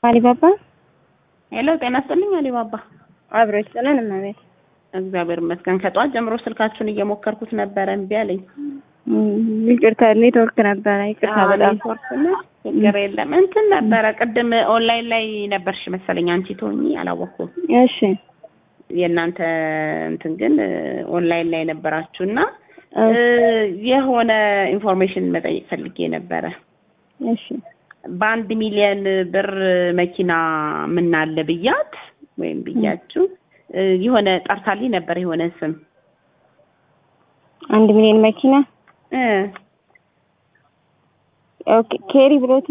አሊባባ ሄሎ፣ ጤና ይስጥልኝ አሊባባ። አብሮ ይስጥልን እመቤት። እግዚአብሔር ይመስገን። ከጠዋት ጀምሮ ስልካችሁን እየሞከርኩት ነበረ፣ እምቢ አለኝ። ይቅርታ ኔትወርክ ነበረ። ይቅርታ በጣም ኔትወርክ ነው፣ ችግር የለም። እንትን ነበረ ቅድም ኦንላይን ላይ ነበርሽ መሰለኝ አንቺ ትሆኚ አላወኩም። እሺ የእናንተ እንትን ግን ኦንላይን ላይ ነበራችሁ እና የሆነ ኢንፎርሜሽን መጠየቅ ፈልጌ ነበረ። እሺ በአንድ ሚሊዮን ብር መኪና ምናለ ብያት ወይም ብያችሁ የሆነ ጠርታልኝ ነበር የሆነ ስም አንድ ሚሊዮን መኪና እ ኦኬ ኬሪ ብሎት